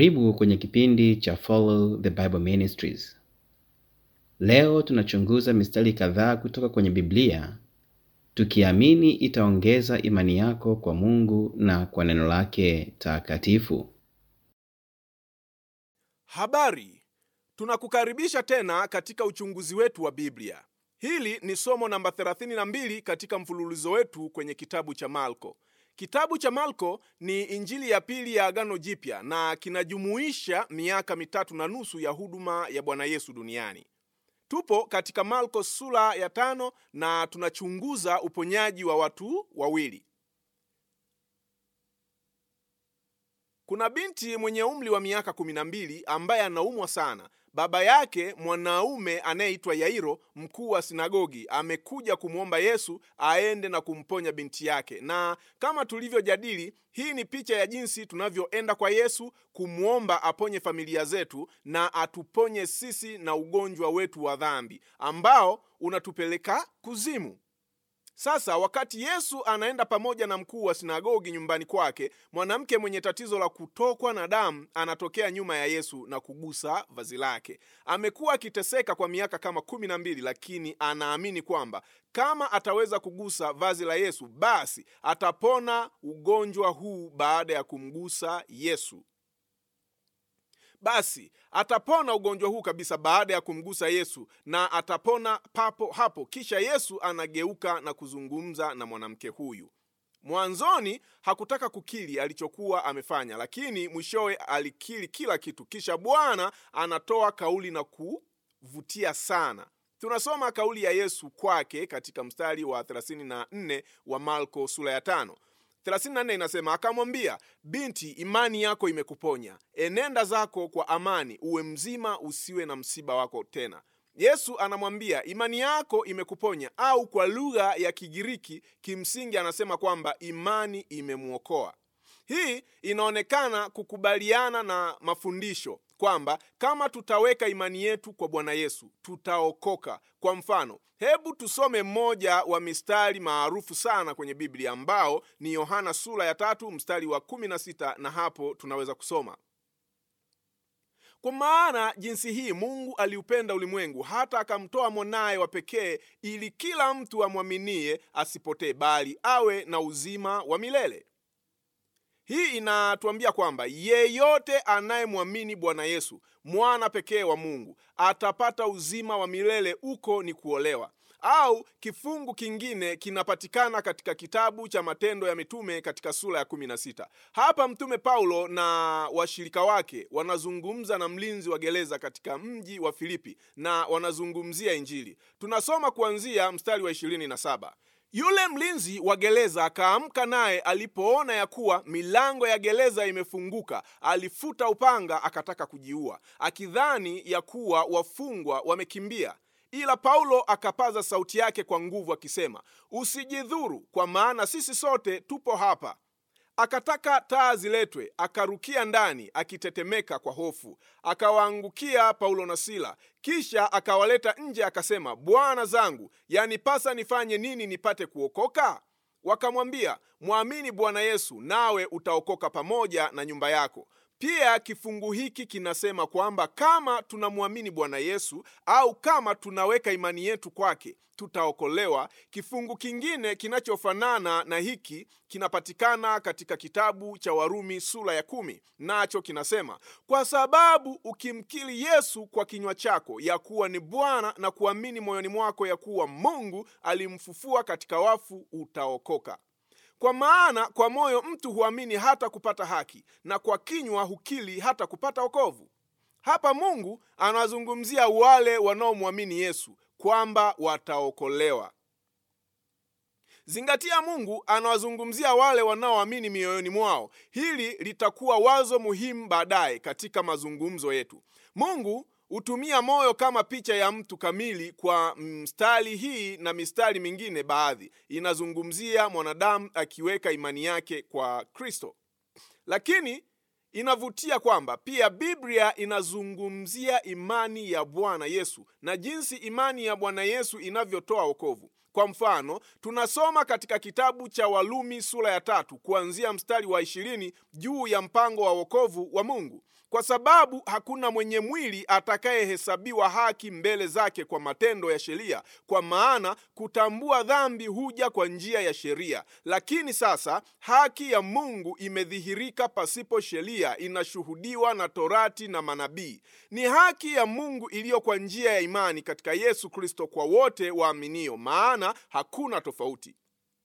Karibu kwenye kipindi cha Follow the Bible Ministries. Leo tunachunguza mistari kadhaa kutoka kwenye Biblia tukiamini itaongeza imani yako kwa Mungu na kwa neno lake takatifu. Habari, tunakukaribisha tena katika uchunguzi wetu wa Biblia. Hili ni somo namba 32 katika mfululizo wetu kwenye kitabu cha Marko. Kitabu cha Marko ni injili ya pili ya Agano Jipya na kinajumuisha miaka mitatu na nusu ya huduma ya Bwana Yesu duniani. Tupo katika Marko sura ya tano na tunachunguza uponyaji wa watu wawili. Kuna binti mwenye umri wa miaka kumi na mbili ambaye anaumwa sana. Baba yake mwanaume anayeitwa Yairo, mkuu wa sinagogi, amekuja kumwomba Yesu aende na kumponya binti yake. Na kama tulivyojadili, hii ni picha ya jinsi tunavyoenda kwa Yesu kumwomba aponye familia zetu na atuponye sisi na ugonjwa wetu wa dhambi ambao unatupeleka kuzimu. Sasa wakati Yesu anaenda pamoja na mkuu wa sinagogi nyumbani kwake, mwanamke mwenye tatizo la kutokwa na damu anatokea nyuma ya Yesu na kugusa vazi lake. Amekuwa akiteseka kwa miaka kama kumi na mbili, lakini anaamini kwamba kama ataweza kugusa vazi la Yesu, basi atapona ugonjwa huu baada ya kumgusa Yesu. Basi atapona ugonjwa huu kabisa baada ya kumgusa Yesu, na atapona papo hapo. Kisha Yesu anageuka na kuzungumza na mwanamke huyu. Mwanzoni hakutaka kukiri alichokuwa amefanya, lakini mwishowe alikiri kila kitu. Kisha Bwana anatoa kauli na kuvutia sana. Tunasoma kauli ya Yesu kwake katika mstari wa 34 wa Marko sura ya tano. 34 inasema, akamwambia, binti, imani yako imekuponya, enenda zako kwa amani, uwe mzima, usiwe na msiba wako tena. Yesu anamwambia imani yako imekuponya, au kwa lugha ya Kigiriki kimsingi anasema kwamba imani imemwokoa. Hii inaonekana kukubaliana na mafundisho kwamba kama tutaweka imani yetu kwa Bwana Yesu tutaokoka. Kwa mfano, hebu tusome mmoja wa mistari maarufu sana kwenye Biblia ambao ni Yohana sura ya tatu mstari wa kumi na sita na hapo tunaweza kusoma kwa maana jinsi hii Mungu aliupenda ulimwengu hata akamtoa mwanaye wa pekee, ili kila mtu amwaminie asipotee, bali awe na uzima wa milele. Hii inatuambia kwamba yeyote anayemwamini Bwana Yesu, mwana pekee wa Mungu, atapata uzima wa milele. Uko ni kuolewa. Au kifungu kingine kinapatikana katika kitabu cha Matendo ya Mitume katika sura ya 16. Hapa Mtume Paulo na washirika wake wanazungumza na mlinzi wa gereza katika mji wa Filipi na wanazungumzia Injili. Tunasoma kuanzia mstari wa 27. Yule mlinzi wa gereza akaamka, naye alipoona ya kuwa milango ya gereza imefunguka, alifuta upanga akataka kujiua, akidhani ya kuwa wafungwa wamekimbia. Ila Paulo akapaza sauti yake kwa nguvu akisema, usijidhuru, kwa maana sisi sote tupo hapa. Akataka taa ziletwe, akarukia ndani akitetemeka kwa hofu, akawaangukia Paulo na Sila, kisha akawaleta nje, akasema, bwana zangu, yanipasa nifanye nini nipate kuokoka? Wakamwambia, mwamini Bwana Yesu, nawe utaokoka pamoja na nyumba yako. Pia kifungu hiki kinasema kwamba kama tunamwamini Bwana Yesu au kama tunaweka imani yetu kwake tutaokolewa. Kifungu kingine kinachofanana na hiki kinapatikana katika kitabu cha Warumi sura ya kumi, nacho kinasema kwa sababu ukimkiri Yesu kwa kinywa chako ya kuwa ni Bwana na kuamini moyoni mwako ya kuwa Mungu alimfufua katika wafu utaokoka. Kwa maana kwa moyo mtu huamini hata kupata haki, na kwa kinywa hukiri hata kupata wokovu. Hapa Mungu anawazungumzia wale wanaomwamini Yesu kwamba wataokolewa. Zingatia, Mungu anawazungumzia wale wanaoamini mioyoni mwao. Hili litakuwa wazo muhimu baadaye katika mazungumzo yetu. Mungu hutumia moyo kama picha ya mtu kamili. Kwa mstari hii na mistari mingine, baadhi inazungumzia mwanadamu akiweka imani yake kwa Kristo, lakini inavutia kwamba pia Biblia inazungumzia imani ya Bwana Yesu na jinsi imani ya Bwana Yesu inavyotoa wokovu. Kwa mfano, tunasoma katika kitabu cha Walumi sura ya tatu kuanzia mstari wa ishirini juu ya mpango wa wokovu wa Mungu. kwa sababu hakuna mwenye mwili atakayehesabiwa haki mbele zake kwa matendo ya sheria, kwa maana kutambua dhambi huja kwa njia ya sheria. Lakini sasa haki ya Mungu imedhihirika pasipo sheria, inashuhudiwa na Torati na manabii. Ni haki ya Mungu iliyo kwa njia ya imani katika Yesu Kristo kwa wote waaminio, maana hakuna tofauti.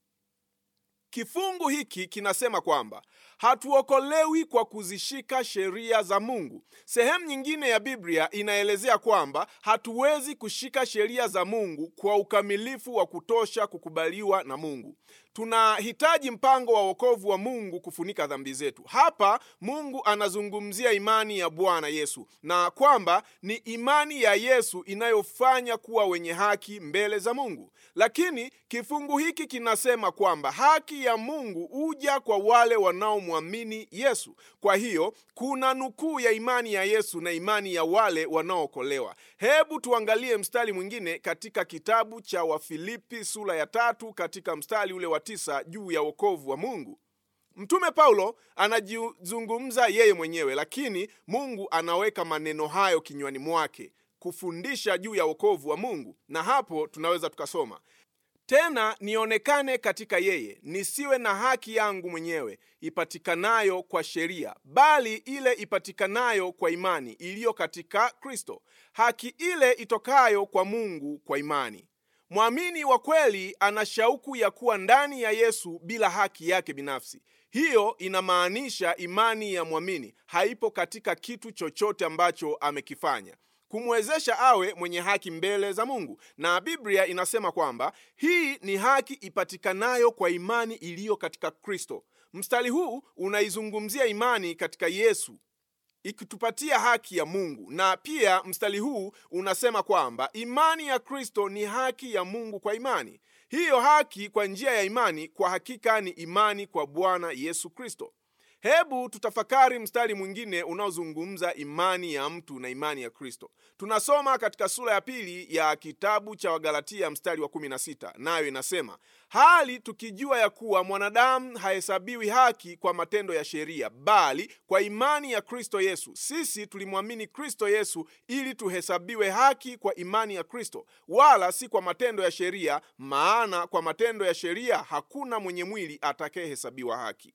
Kifungu hiki kinasema kwamba hatuokolewi kwa kuzishika sheria za Mungu. Sehemu nyingine ya Biblia inaelezea kwamba hatuwezi kushika sheria za Mungu kwa ukamilifu wa kutosha kukubaliwa na Mungu. Tunahitaji mpango wa wokovu wa Mungu kufunika dhambi zetu. Hapa Mungu anazungumzia imani ya Bwana Yesu na kwamba ni imani ya Yesu inayofanya kuwa wenye haki mbele za Mungu. Lakini kifungu hiki kinasema kwamba haki ya Mungu huja kwa wale wanaomwamini Yesu. Kwa hiyo kuna nukuu ya imani ya Yesu na imani ya wale wanaookolewa. Hebu tuangalie mstari mwingine katika kitabu cha Wafilipi sura ya tatu katika mstari ule wa tisa juu ya wokovu wa Mungu. Mtume Paulo anajizungumza yeye mwenyewe, lakini Mungu anaweka maneno hayo kinywani mwake kufundisha juu ya wokovu wa Mungu, na hapo tunaweza tukasoma tena nionekane katika yeye, nisiwe na haki yangu mwenyewe ipatikanayo kwa sheria, bali ile ipatikanayo kwa imani iliyo katika Kristo, haki ile itokayo kwa Mungu kwa imani. Mwamini wa kweli ana shauku ya kuwa ndani ya Yesu bila haki yake binafsi. Hiyo inamaanisha imani ya mwamini haipo katika kitu chochote ambacho amekifanya kumwezesha awe mwenye haki mbele za Mungu. Na Biblia inasema kwamba hii ni haki ipatikanayo kwa imani iliyo katika Kristo. Mstari huu unaizungumzia imani katika Yesu ikitupatia haki ya Mungu, na pia mstari huu unasema kwamba imani ya Kristo ni haki ya Mungu kwa imani. Hiyo haki kwa njia ya imani kwa hakika ni imani kwa Bwana Yesu Kristo. Hebu tutafakari mstari mwingine unaozungumza imani ya mtu na imani ya Kristo. Tunasoma katika sura ya pili ya kitabu cha Wagalatia mstari wa 16, nayo inasema hali tukijua ya kuwa mwanadamu hahesabiwi haki kwa matendo ya sheria, bali kwa imani ya Kristo Yesu. Sisi tulimwamini Kristo Yesu ili tuhesabiwe haki kwa imani ya Kristo, wala si kwa matendo ya sheria, maana kwa matendo ya sheria hakuna mwenye mwili atakayehesabiwa haki.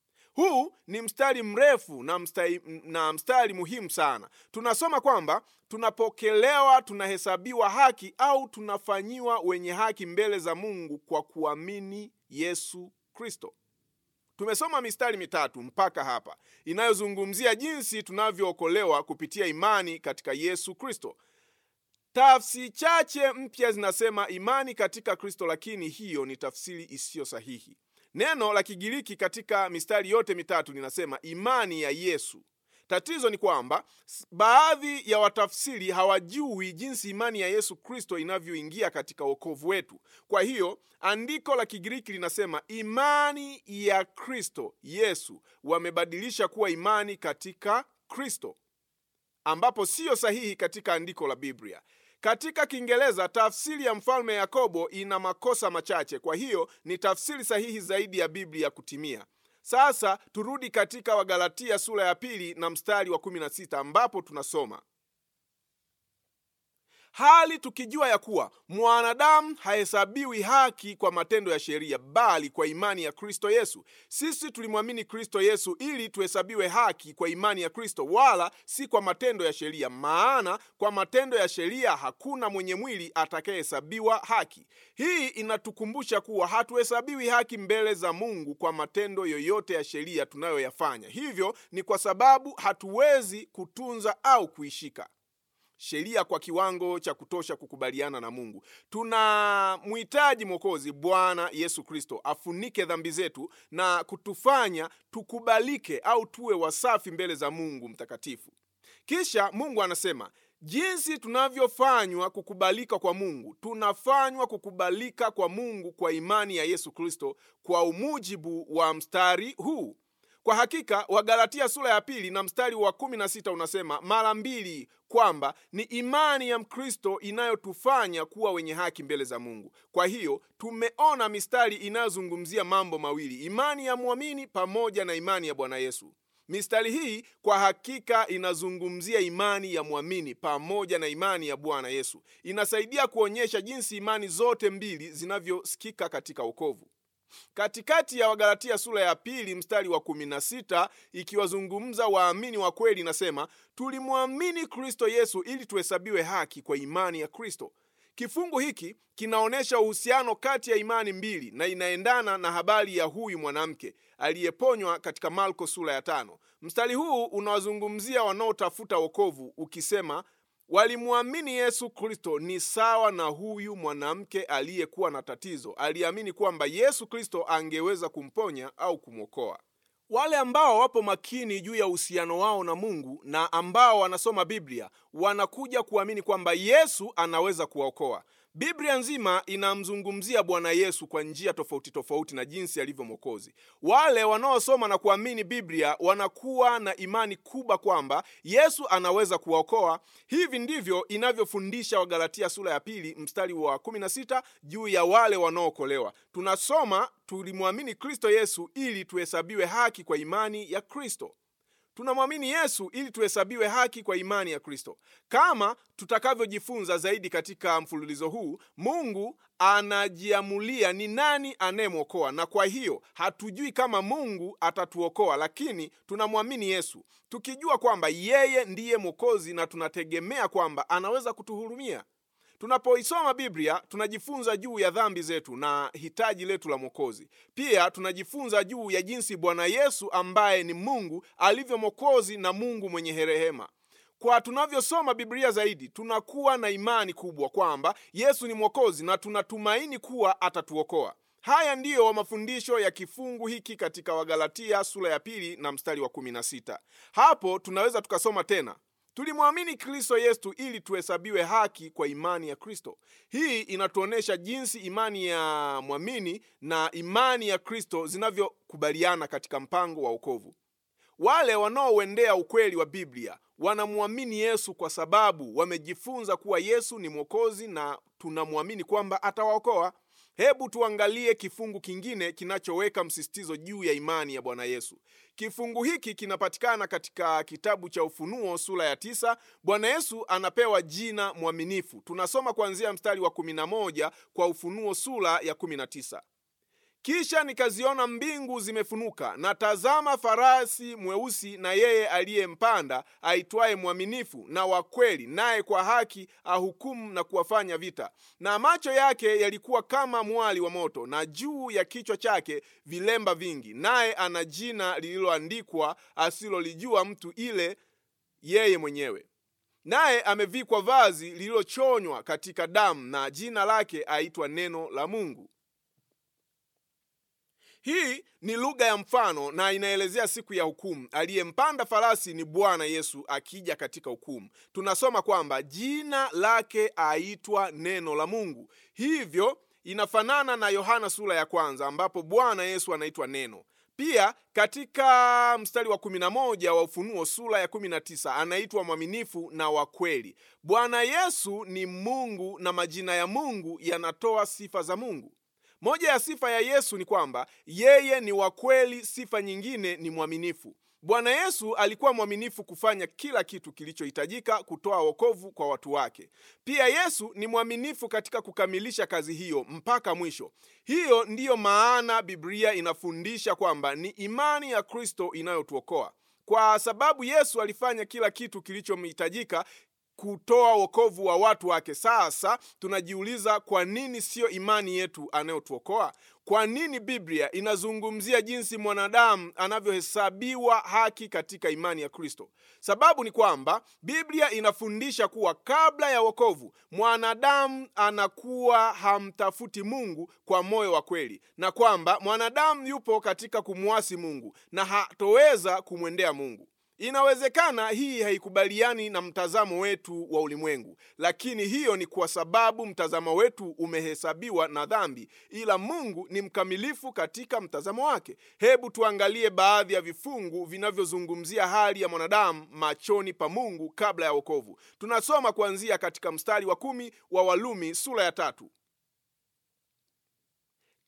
Huu ni mstari mrefu na mstari, na mstari muhimu sana. Tunasoma kwamba tunapokelewa, tunahesabiwa haki au tunafanyiwa wenye haki mbele za Mungu kwa kuamini Yesu Kristo. Tumesoma mistari mitatu mpaka hapa inayozungumzia jinsi tunavyookolewa kupitia imani katika Yesu Kristo. Tafsiri chache mpya zinasema imani katika Kristo, lakini hiyo ni tafsiri isiyo sahihi. Neno la Kigiriki katika mistari yote mitatu linasema imani ya Yesu. Tatizo ni kwamba baadhi ya watafsiri hawajui jinsi imani ya Yesu Kristo inavyoingia katika wokovu wetu. Kwa hiyo andiko la Kigiriki linasema imani ya Kristo Yesu, wamebadilisha kuwa imani katika Kristo, ambapo siyo sahihi katika andiko la Biblia. Katika Kiingereza tafsiri ya mfalme Yakobo ina makosa machache, kwa hiyo ni tafsiri sahihi zaidi ya Biblia kutimia. Sasa turudi katika Wagalatia sura ya pili na mstari wa 16 ambapo tunasoma hali tukijua ya kuwa mwanadamu hahesabiwi haki kwa matendo ya sheria, bali kwa imani ya Kristo Yesu. Sisi tulimwamini Kristo Yesu ili tuhesabiwe haki kwa imani ya Kristo, wala si kwa matendo ya sheria, maana kwa matendo ya sheria hakuna mwenye mwili atakayehesabiwa haki. Hii inatukumbusha kuwa hatuhesabiwi haki mbele za Mungu kwa matendo yoyote ya sheria tunayoyafanya. Hivyo ni kwa sababu hatuwezi kutunza au kuishika sheria kwa kiwango cha kutosha kukubaliana na Mungu. Tunamhitaji Mwokozi Bwana Yesu Kristo afunike dhambi zetu na kutufanya tukubalike au tuwe wasafi mbele za Mungu mtakatifu. Kisha Mungu anasema jinsi tunavyofanywa kukubalika kwa Mungu, tunafanywa kukubalika kwa Mungu kwa imani ya Yesu Kristo, kwa umujibu wa mstari huu. Kwa hakika Wagalatia sura ya pili na mstari wa kumi na sita unasema mara mbili kwamba ni imani ya Mkristo inayotufanya kuwa wenye haki mbele za Mungu. Kwa hiyo tumeona mistari inayozungumzia mambo mawili, imani ya mwamini pamoja na imani ya Bwana Yesu. Mistari hii kwa hakika inazungumzia imani ya mwamini pamoja na imani ya Bwana Yesu. Inasaidia kuonyesha jinsi imani zote mbili zinavyosikika katika wokovu. Katikati ya Wagalatia sura ya pili mstari wa 16 ikiwazungumza waamini wa kweli, inasema tulimwamini Kristo Yesu ili tuhesabiwe haki kwa imani ya Kristo. Kifungu hiki kinaonyesha uhusiano kati ya imani mbili na inaendana na habari ya huyu mwanamke aliyeponywa katika Marko sura ya tano. Mstari huu unawazungumzia wanaotafuta wokovu ukisema walimwamini Yesu Kristo ni sawa na huyu mwanamke aliyekuwa na tatizo. Aliamini kwamba Yesu Kristo angeweza kumponya au kumwokoa. Wale ambao wapo makini juu ya uhusiano wao na Mungu na ambao wanasoma Biblia wanakuja kuamini kwamba Yesu anaweza kuwaokoa. Biblia nzima inamzungumzia Bwana Yesu kwa njia tofauti tofauti na jinsi alivyo Mwokozi. Wale wanaosoma na kuamini Biblia wanakuwa na imani kubwa kwamba Yesu anaweza kuwaokoa. Hivi ndivyo inavyofundisha Wagalatia sura ya pili mstari wa 16 juu ya wale wanaookolewa. Tunasoma tulimwamini Kristo Yesu ili tuhesabiwe haki kwa imani ya Kristo. Tunamwamini Yesu ili tuhesabiwe haki kwa imani ya Kristo. Kama tutakavyojifunza zaidi katika mfululizo huu, Mungu anajiamulia ni nani anayemwokoa, na kwa hiyo hatujui kama Mungu atatuokoa, lakini tunamwamini Yesu tukijua kwamba yeye ndiye Mwokozi na tunategemea kwamba anaweza kutuhurumia. Tunapoisoma Biblia tunajifunza juu ya dhambi zetu na hitaji letu la Mwokozi. Pia tunajifunza juu ya jinsi Bwana Yesu ambaye ni Mungu alivyo Mwokozi na Mungu mwenye rehema. Kwa tunavyosoma Biblia zaidi, tunakuwa na imani kubwa kwamba Yesu ni Mwokozi na tunatumaini kuwa atatuokoa. Haya ndiyo mafundisho ya kifungu hiki katika Wagalatia sura ya pili na mstari wa 16. Hapo tunaweza tukasoma tena Tulimwamini Kristo Yesu ili tuhesabiwe haki kwa imani ya Kristo. Hii inatuonyesha jinsi imani ya mwamini na imani ya Kristo zinavyokubaliana katika mpango wa wokovu. Wale wanaouendea ukweli wa Biblia wanamwamini Yesu kwa sababu wamejifunza kuwa Yesu ni Mwokozi na tunamwamini kwamba atawaokoa. Hebu tuangalie kifungu kingine kinachoweka msisitizo juu ya imani ya Bwana Yesu. Kifungu hiki kinapatikana katika kitabu cha Ufunuo sura ya tisa. Bwana Yesu anapewa jina mwaminifu. Tunasoma kuanzia mstari wa 11 kwa Ufunuo sura ya 19. Kisha nikaziona mbingu zimefunuka, na tazama, farasi mweusi, na yeye aliyempanda aitwaye Mwaminifu na wa kweli, naye kwa haki ahukumu na kuwafanya vita. Na macho yake yalikuwa kama mwali wa moto, na juu ya kichwa chake vilemba vingi, naye ana jina lililoandikwa asilolijua mtu ile yeye mwenyewe naye amevikwa vazi lililochonywa katika damu, na jina lake aitwa Neno la Mungu. Hii ni lugha ya mfano na inaelezea siku ya hukumu. Aliyempanda farasi ni Bwana Yesu akija katika hukumu. Tunasoma kwamba jina lake aitwa Neno la Mungu. Hivyo inafanana na Yohana sura ya kwanza ambapo Bwana Yesu anaitwa Neno. Pia katika mstari wa 11 wa Ufunuo sura ya 19 anaitwa mwaminifu na wa kweli. Bwana Yesu ni Mungu na majina ya Mungu yanatoa sifa za Mungu. Moja ya sifa ya Yesu ni kwamba yeye ni wa kweli. Sifa nyingine ni mwaminifu. Bwana Yesu alikuwa mwaminifu kufanya kila kitu kilichohitajika kutoa wokovu kwa watu wake. Pia Yesu ni mwaminifu katika kukamilisha kazi hiyo mpaka mwisho. Hiyo ndiyo maana Biblia inafundisha kwamba ni imani ya Kristo inayotuokoa. Kwa sababu Yesu alifanya kila kitu kilichohitajika kutoa wokovu wa watu wake. Sasa tunajiuliza kwa nini siyo imani yetu anayotuokoa? Kwa nini Biblia inazungumzia jinsi mwanadamu anavyohesabiwa haki katika imani ya Kristo? Sababu ni kwamba Biblia inafundisha kuwa kabla ya wokovu mwanadamu anakuwa hamtafuti Mungu kwa moyo wa kweli, na kwamba mwanadamu yupo katika kumwasi Mungu na hatoweza kumwendea Mungu. Inawezekana hii haikubaliani na mtazamo wetu wa ulimwengu, lakini hiyo ni kwa sababu mtazamo wetu umehesabiwa na dhambi, ila Mungu ni mkamilifu katika mtazamo wake. Hebu tuangalie baadhi ya vifungu vinavyozungumzia hali ya mwanadamu machoni pa Mungu kabla ya wokovu. Tunasoma kuanzia katika mstari wa kumi wa Walumi sura ya tatu.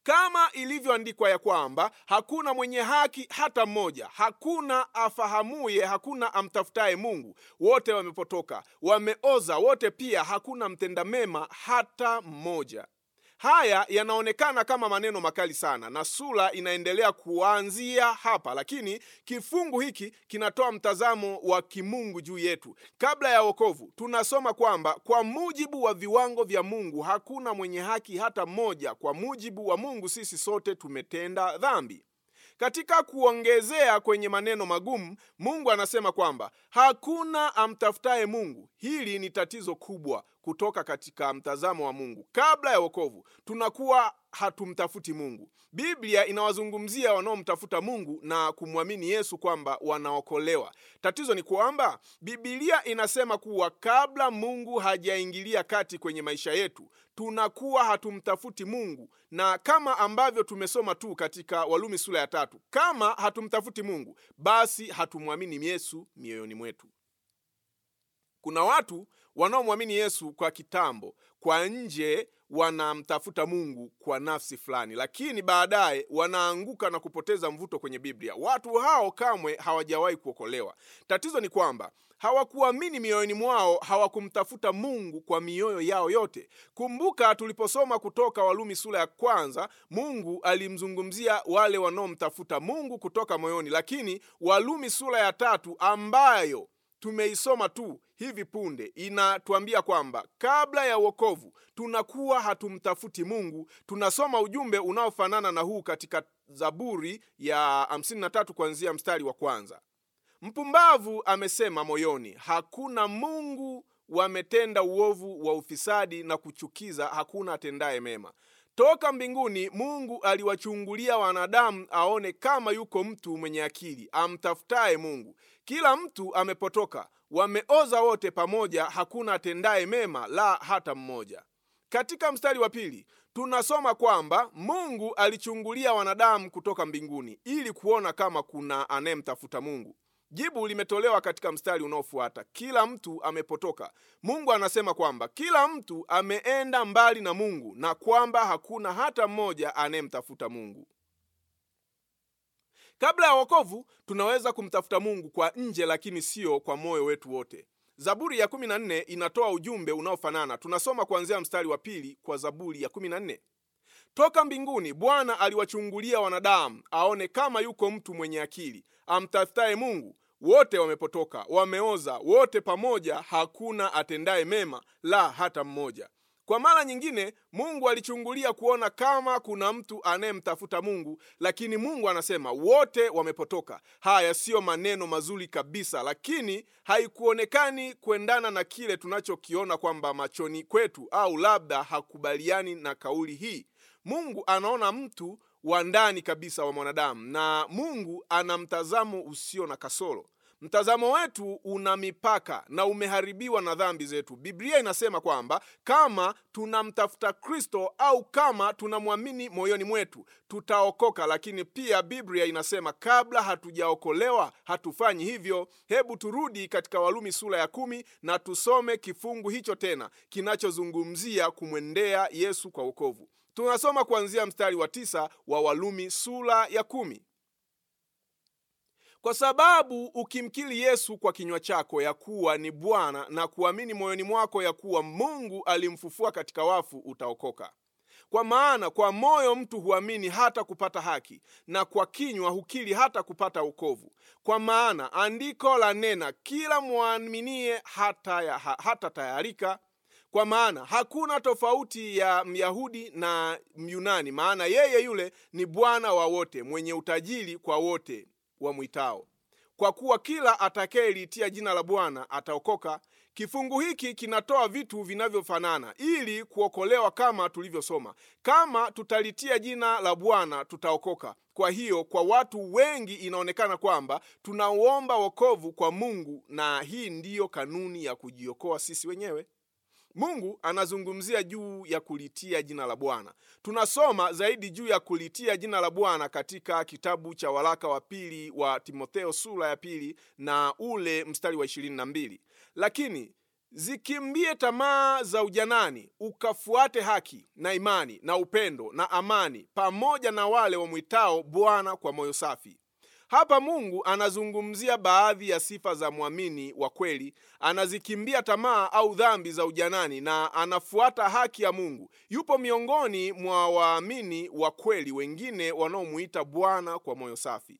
kama ilivyoandikwa ya kwamba hakuna mwenye haki hata mmoja, hakuna afahamuye, hakuna amtafutaye Mungu. Wote wamepotoka, wameoza wote, pia hakuna mtenda mema hata mmoja. Haya yanaonekana kama maneno makali sana, na sura inaendelea kuanzia hapa, lakini kifungu hiki kinatoa mtazamo wa kimungu juu yetu. Kabla ya wokovu, tunasoma kwamba kwa mujibu wa viwango vya Mungu hakuna mwenye haki hata mmoja. Kwa mujibu wa Mungu, sisi sote tumetenda dhambi. Katika kuongezea kwenye maneno magumu, Mungu anasema kwamba hakuna amtafutaye Mungu. Hili ni tatizo kubwa kutoka katika mtazamo wa Mungu. Kabla ya wokovu, tunakuwa hatumtafuti Mungu. Biblia inawazungumzia wanaomtafuta Mungu na kumwamini Yesu kwamba wanaokolewa. Tatizo ni kwamba Biblia inasema kuwa kabla Mungu hajaingilia kati kwenye maisha yetu, tunakuwa hatumtafuti Mungu, na kama ambavyo tumesoma tu katika Walumi sura ya tatu, kama hatumtafuti Mungu, basi hatumwamini Yesu mioyoni mwetu. Kuna watu wanaomwamini Yesu kwa kitambo, kwa nje wanamtafuta Mungu kwa nafsi fulani, lakini baadaye wanaanguka na kupoteza mvuto kwenye Biblia. Watu hao kamwe hawajawahi kuokolewa. Tatizo ni kwamba hawakuamini mioyoni mwao, hawakumtafuta Mungu kwa mioyo yao yote. Kumbuka tuliposoma kutoka Walumi sura ya kwanza, Mungu alimzungumzia wale wanaomtafuta Mungu kutoka moyoni, lakini Walumi sura ya tatu ambayo tumeisoma tu hivi punde inatuambia kwamba kabla ya wokovu tunakuwa hatumtafuti Mungu. Tunasoma ujumbe unaofanana na huu katika Zaburi ya 53 kuanzia mstari wa kwanza. Mpumbavu amesema moyoni, hakuna Mungu. Wametenda uovu wa ufisadi na kuchukiza, hakuna atendaye mema. Toka mbinguni Mungu aliwachungulia wanadamu aone kama yuko mtu mwenye akili amtafutaye Mungu. Kila mtu amepotoka, wameoza wote pamoja, hakuna atendaye mema, la hata mmoja. Katika mstari wa pili tunasoma kwamba Mungu alichungulia wanadamu kutoka mbinguni ili kuona kama kuna anayemtafuta Mungu. Jibu limetolewa katika mstari unaofuata, kila mtu amepotoka. Mungu anasema kwamba kila mtu ameenda mbali na Mungu na kwamba hakuna hata mmoja anayemtafuta Mungu. Kabla ya wokovu, tunaweza kumtafuta Mungu kwa nje, lakini sio kwa moyo wetu wote. Zaburi ya 14 inatoa ujumbe unaofanana. Tunasoma kuanzia mstari wa pili kwa Zaburi ya 14. Toka mbinguni Bwana aliwachungulia wanadamu aone kama yuko mtu mwenye akili amtafutaye Mungu. Wote wamepotoka, wameoza wote pamoja, hakuna atendaye mema, la hata mmoja. Kwa mara nyingine, Mungu alichungulia kuona kama kuna mtu anayemtafuta Mungu, lakini Mungu anasema wote wamepotoka. Haya siyo maneno mazuri kabisa, lakini haikuonekani kuendana na kile tunachokiona kwamba machoni kwetu, au labda hakubaliani na kauli hii. Mungu anaona mtu wa ndani kabisa wa mwanadamu, na Mungu ana mtazamo usio na kasoro. Mtazamo wetu una mipaka na umeharibiwa na dhambi zetu. Biblia inasema kwamba kama tunamtafuta Kristo au kama tunamwamini moyoni mwetu tutaokoka, lakini pia Biblia inasema kabla hatujaokolewa hatufanyi hivyo. Hebu turudi katika Walumi sura ya kumi na tusome kifungu hicho tena kinachozungumzia kumwendea Yesu kwa wokovu. Tunasoma kuanzia mstari wa tisa wa Walumi sura ya kumi. Kwa sababu ukimkiri Yesu kwa kinywa chako ya kuwa ni Bwana na kuamini moyoni mwako ya kuwa Mungu alimfufua katika wafu, utaokoka. Kwa maana kwa moyo mtu huamini hata kupata haki, na kwa kinywa hukiri hata kupata wokovu. Kwa maana andiko la nena, kila mwaminie hata, ya, hata tayarika kwa maana hakuna tofauti ya Myahudi na Myunani, maana yeye yule ni Bwana wa wote, mwenye utajiri kwa wote wamwitao, kwa kuwa kila atakayeliitia jina la Bwana ataokoka. Kifungu hiki kinatoa vitu vinavyofanana ili kuokolewa, kama tulivyosoma, kama tutalitia jina la Bwana tutaokoka. Kwa hiyo kwa watu wengi inaonekana kwamba tunauomba wokovu kwa Mungu, na hii ndiyo kanuni ya kujiokoa sisi wenyewe. Mungu anazungumzia juu ya kulitia jina la Bwana. Tunasoma zaidi juu ya kulitia jina la Bwana katika kitabu cha waraka wa pili wa Timotheo sura ya pili na ule mstari wa ishirini na mbili. Lakini zikimbie tamaa za ujanani ukafuate haki na imani na upendo na amani pamoja na wale wamwitao bwana kwa moyo safi hapa mungu anazungumzia baadhi ya sifa za mwamini wa kweli anazikimbia tamaa au dhambi za ujanani na anafuata haki ya mungu yupo miongoni mwa waamini wa kweli wengine wanaomuita bwana kwa moyo safi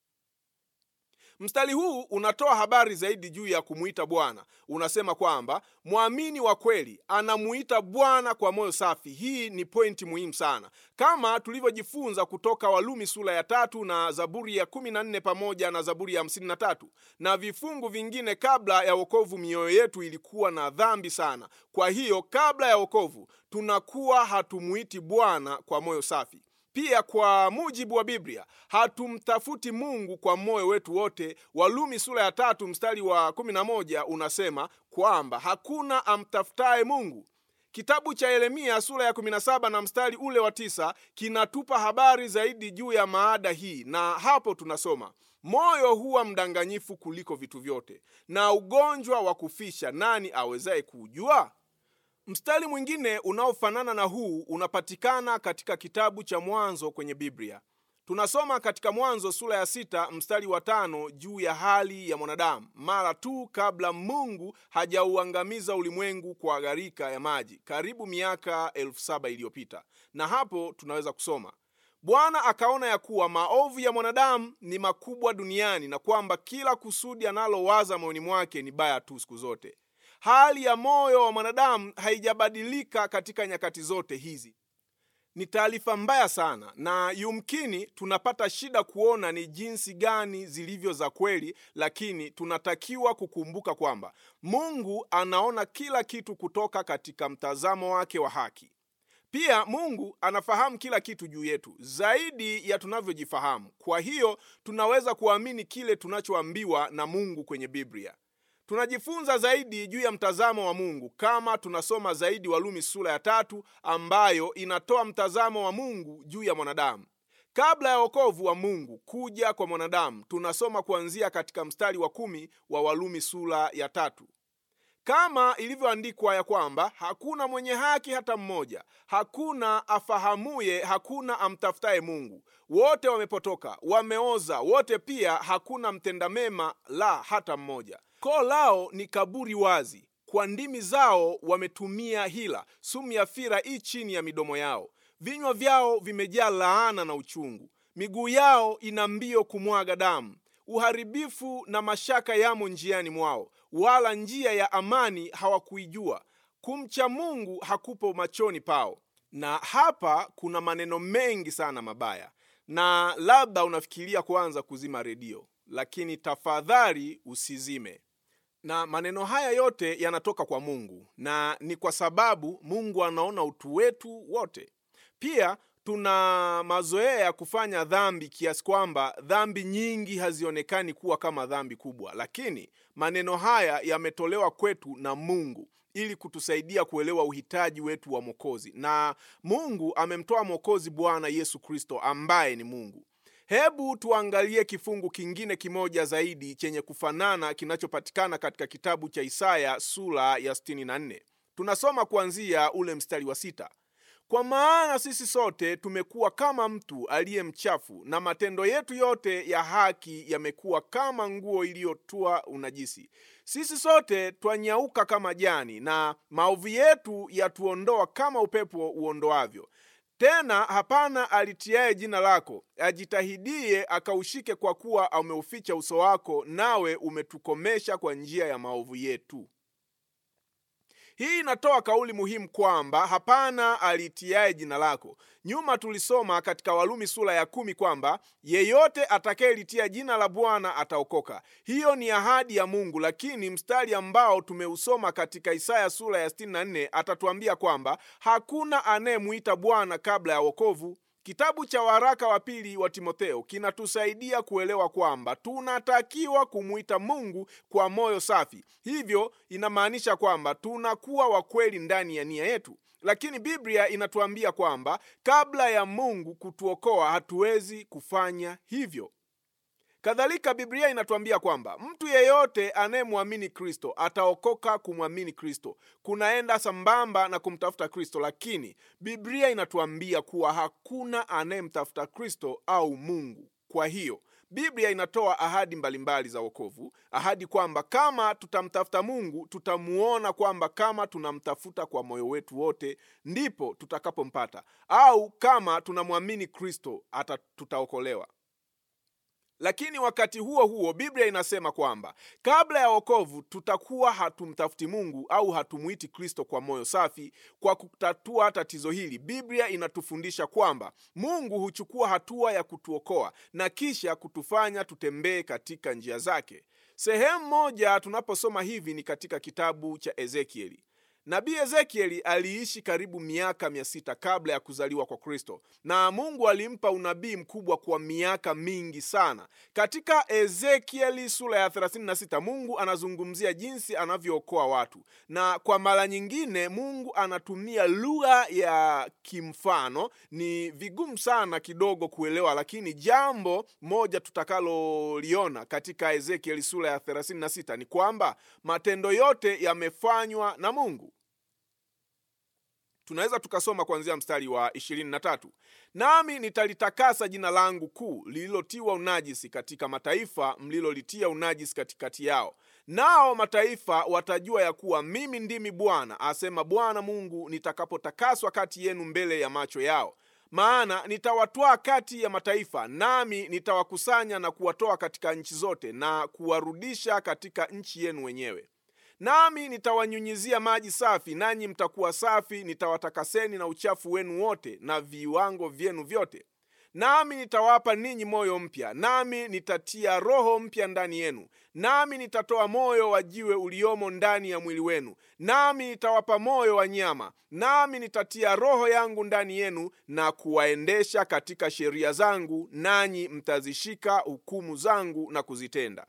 mstari huu unatoa habari zaidi juu ya kumwita bwana unasema kwamba mwamini wa kweli anamuita bwana kwa moyo safi hii ni pointi muhimu sana kama tulivyojifunza kutoka walumi sura ya tatu na zaburi ya kumi na nne pamoja na zaburi ya hamsini na tatu na vifungu vingine kabla ya wokovu mioyo yetu ilikuwa na dhambi sana kwa hiyo kabla ya wokovu tunakuwa hatumuiti bwana kwa moyo safi pia kwa mujibu wa biblia hatumtafuti mungu kwa moyo wetu wote walumi sura ya tatu mstari wa 11 unasema kwamba hakuna amtafutaye mungu kitabu cha yeremia sura ya 17 na mstari ule wa tisa kinatupa habari zaidi juu ya maada hii na hapo tunasoma moyo huwa mdanganyifu kuliko vitu vyote na ugonjwa wa kufisha nani awezaye kuujua mstari mwingine unaofanana na huu unapatikana katika kitabu cha mwanzo kwenye biblia tunasoma katika mwanzo sura ya sita mstari wa tano juu ya hali ya mwanadamu mara tu kabla mungu hajauangamiza ulimwengu kwa gharika ya maji karibu miaka elfu saba iliyopita na hapo tunaweza kusoma bwana akaona ya kuwa maovu ya mwanadamu ni makubwa duniani na kwamba kila kusudi analowaza moyoni mwake ni baya tu siku zote hali ya moyo wa mwanadamu haijabadilika katika nyakati zote hizi ni taarifa mbaya sana na yumkini tunapata shida kuona ni jinsi gani zilivyo za kweli lakini tunatakiwa kukumbuka kwamba mungu anaona kila kitu kutoka katika mtazamo wake wa haki pia mungu anafahamu kila kitu juu yetu zaidi ya tunavyojifahamu kwa hiyo tunaweza kuamini kile tunachoambiwa na mungu kwenye biblia tunajifunza zaidi juu ya mtazamo wa mungu kama tunasoma zaidi walumi sura ya tatu ambayo inatoa mtazamo wa mungu juu ya mwanadamu kabla ya wokovu wa mungu kuja kwa mwanadamu tunasoma kuanzia katika mstari wa kumi wa walumi sura ya tatu kama ilivyoandikwa ya kwamba hakuna mwenye haki hata mmoja hakuna afahamuye hakuna amtafutaye mungu wote wamepotoka wameoza wote pia hakuna mtenda mema la hata mmoja koo lao ni kaburi wazi kwa ndimi zao wametumia hila sumu ya fira i chini ya midomo yao vinywa vyao vimejaa laana na uchungu miguu yao ina mbio kumwaga damu uharibifu na mashaka yamo njiani mwao wala njia ya amani hawakuijua kumcha mungu hakupo machoni pao na hapa kuna maneno mengi sana mabaya na labda unafikiria kuanza kuzima redio lakini tafadhali usizime na maneno haya yote yanatoka kwa mungu na ni kwa sababu mungu anaona utu wetu wote pia tuna mazoea ya kufanya dhambi kiasi kwamba dhambi nyingi hazionekani kuwa kama dhambi kubwa lakini maneno haya yametolewa kwetu na mungu ili kutusaidia kuelewa uhitaji wetu wa mwokozi na mungu amemtoa mwokozi bwana yesu kristo ambaye ni mungu hebu tuangalie kifungu kingine kimoja zaidi chenye kufanana kinachopatikana katika kitabu cha isaya sura ya 64 tunasoma kuanzia ule mstari wa sita kwa maana sisi sote tumekuwa kama mtu aliye mchafu na matendo yetu yote ya haki yamekuwa kama nguo iliyotua unajisi sisi sote twanyauka kama jani na maovu yetu yatuondoa kama upepo uondoavyo tena hapana alitiaye jina lako ajitahidie akaushike kwa kuwa ameuficha uso wako nawe umetukomesha kwa njia ya maovu yetu hii inatoa kauli muhimu kwamba hapana alitiaye jina lako nyuma tulisoma katika walumi sura ya kumi kwamba yeyote atakayelitia jina la bwana ataokoka hiyo ni ahadi ya mungu lakini mstari ambao tumeusoma katika isaya sura ya 64 atatuambia kwamba hakuna anayemwita bwana kabla ya wokovu kitabu cha waraka wa pili wa timotheo kinatusaidia kuelewa kwamba tunatakiwa kumwita mungu kwa moyo safi hivyo inamaanisha kwamba tunakuwa wakweli ndani ya nia yetu lakini biblia inatuambia kwamba kabla ya mungu kutuokoa hatuwezi kufanya hivyo Kadhalika, Biblia inatuambia kwamba mtu yeyote anayemwamini Kristo ataokoka. Kumwamini Kristo kunaenda sambamba na kumtafuta Kristo, lakini Biblia inatuambia kuwa hakuna anayemtafuta Kristo au Mungu. Kwa hiyo Biblia inatoa ahadi mbalimbali za wokovu, ahadi kwamba kama tutamtafuta Mungu tutamuona, kwamba kama tunamtafuta kwa moyo wetu wote ndipo tutakapompata, au kama tunamwamini Kristo ata tutaokolewa. Lakini wakati huo huo Biblia inasema kwamba kabla ya wokovu tutakuwa hatumtafuti Mungu au hatumuiti Kristo kwa moyo safi. Kwa kutatua tatizo hili, Biblia inatufundisha kwamba Mungu huchukua hatua ya kutuokoa na kisha kutufanya tutembee katika njia zake. Sehemu moja tunaposoma hivi ni katika kitabu cha Ezekieli. Nabii Ezekieli aliishi karibu miaka mia sita kabla ya kuzaliwa kwa Kristo, na Mungu alimpa unabii mkubwa kwa miaka mingi sana. Katika Ezekieli sura ya 36 Mungu anazungumzia jinsi anavyookoa watu, na kwa mara nyingine Mungu anatumia lugha ya kimfano. Ni vigumu sana kidogo kuelewa, lakini jambo moja tutakaloliona katika Ezekieli sura ya 36 ni kwamba matendo yote yamefanywa na Mungu. Tunaweza tukasoma kuanzia mstari wa 23, nami nitalitakasa jina langu kuu lililotiwa unajisi katika mataifa, mlilolitia unajisi katikati yao, nao mataifa watajua ya kuwa mimi ndimi Bwana, asema Bwana Mungu, nitakapotakaswa kati yenu mbele ya macho yao. Maana nitawatwaa kati ya mataifa, nami nitawakusanya na kuwatoa katika nchi zote, na kuwarudisha katika nchi yenu wenyewe nami nitawanyunyizia maji safi, nanyi mtakuwa safi. Nitawatakaseni na uchafu wenu wote na viwango vyenu vyote. Nami nitawapa ninyi moyo mpya, nami nitatia roho mpya ndani yenu. Nami nitatoa moyo wa jiwe uliomo ndani ya mwili wenu, nami nitawapa moyo wa nyama. Nami nitatia roho yangu ndani yenu na kuwaendesha katika sheria zangu, nanyi mtazishika hukumu zangu na kuzitenda.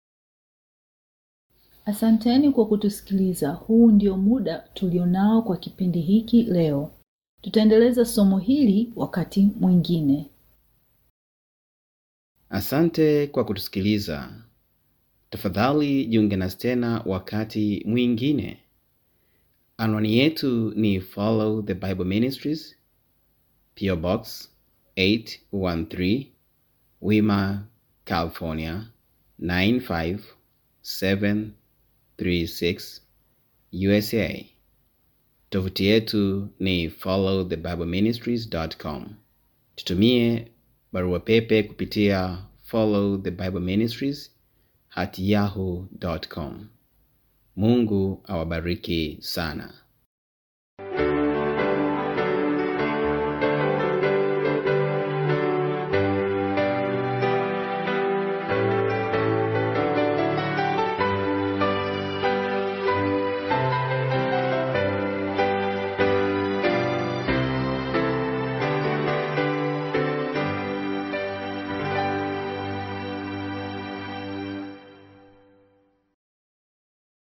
Asanteni kwa kutusikiliza. Huu ndio muda tulionao kwa kipindi hiki leo. Tutaendeleza somo hili wakati mwingine. Asante kwa kutusikiliza. Tafadhali jiunge nasi tena wakati mwingine. Anwani yetu ni Follow the Bible Ministries, PO Box 813, Wima, California 95736 USA. Tovuti yetu ni followthebibleministries.com. Tutumie barua pepe kupitia follow the bible ministries at yahoo.com. Mungu awabariki sana.